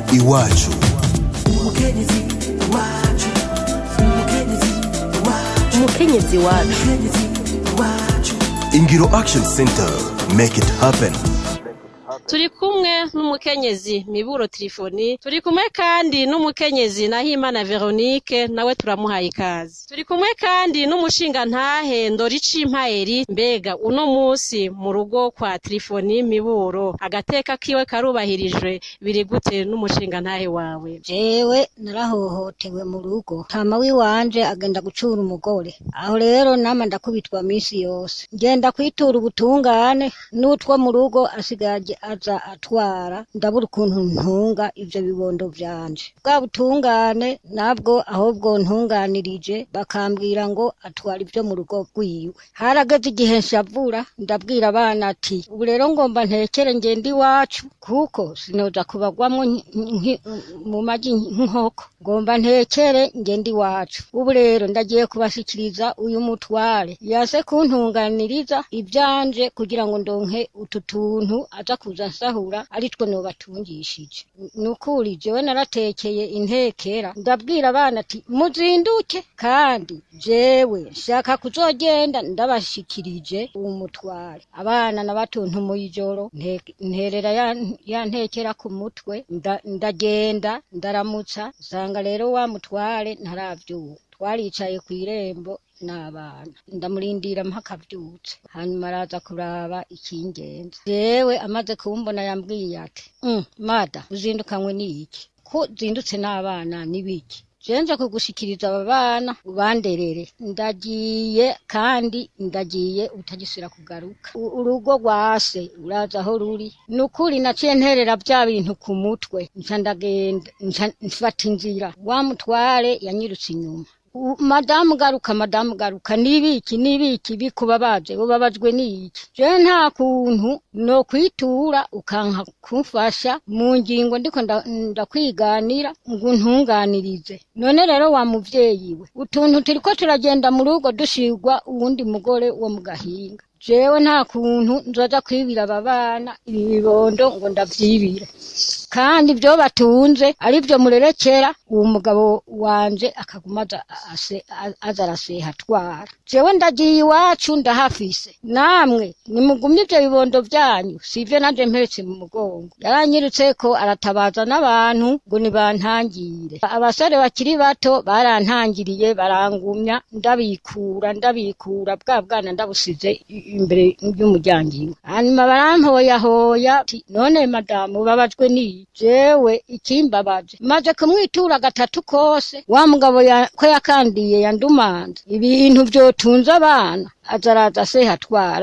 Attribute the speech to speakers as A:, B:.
A: iwacu
B: umukenyezi wacu
A: ingiro action center make it happen
C: turi kumwe n'umukenyezi miburo tirifoni turi kumwe kandi n'umukenyezi nahimana veronique nawe turamuhaye ikaze turi kumwe kandi n'umushingantahe ndoricimpayeri mbega uno musi mu rugo kwa tirifoni miburo agateka kiwe karubahirijwe biri gute n'umushingantahe wawe
D: jewe narahohotewe mu rugo tama wiwanje agenda gucura umugore aho rero nama ndakubitwa misi yose ngenda kwitura ubutungane n'utwo mu rugo asigaje aza atwara ndabura ukuntu ntunga ivyo bibondo vyanje bwa butungane nabwo ahubwo ntunganirije bakambwira ngo atwara ivyo mu rugo rwiwe harageze igihe nshavura ndabwira abana ati ubu rero ngomba ntekere ngende iwacu kuko sinoza kubagwamwo nki- nki- mu magi nk'inkoko ngomba ntekere ngende iwacu ubu rero ndagiye kubashikiriza uyu mutware yase kuntunganiriza ivyanje kugira ngo ndonke utu tuntu aza kuza nsahura aritwo nobatungishije nukuri jewe naratekeye intekera ndabwira abana ati muzinduke kandi jewe nshaka kuzogenda ndabashikirije uwo mutware abana nabatuntumuye ijoro nte- nterera ya, ya ntekera ku mutwe nda- ndagenda ndaramutsa nsanga rero wa mutware ntaravyuka twaricaye kw'irembo n'abana ndamurindira mpaka avyutse hanyuma araza kuraba ikingenza jewe amaze kumbona yambwiye ati mm, mada uzindukanywe n'iki ko zindutse n'abana n'ibiki jenje kugushikiriza aba bana ubanderere ndagiye kandi ndagiye utagisubira kugaruka U- urugo rwase uraza aho ruri nukuri naciye nterera vya bintu ku mutwe nca ndagenda nca mfata inzira wa mutware yanyirutse inyuma U- madamu garuka madamu garuka nibiki nibiki bikubabaje ubabajwe niki je nta kuntu no kwitura ukanka kumfasha mu ngingo ndiko nda- ndakwiganira ngo ntunganirize none rero wa muvyeyi we utuntu turiko turagenda mu rugo dushigwa uwundi mugore wo mu gahinga jewe nta kuntu nzoza kwibira aba bana ibi bibondo ngo ndavyibire kandi ibyo batunze ari byo murerekera uwo mugabo wanje akaguma aza ase- a- aza araseha atwara jewe ndagiye iwacu ndahafise namwe nimugumye ibyo bibondo vyanyu sivyo nanje mpetse mu mugongo yaranyirutse ko aratabaza n'abantu ngo nibantangire abasore bakiri bato barantangiriye barangumya ndabikura ndabikura bwa bwana ndabusize i- imbere y'umuryango iwe hanyuma barampoyahoya ati none madamu ubabajwe ni jewe ikimbabaje maze kumwitura gatatu kose wa mugabo ya- ko yakandiye yandumanza ibintu vyotunze abana aza araza seha atwara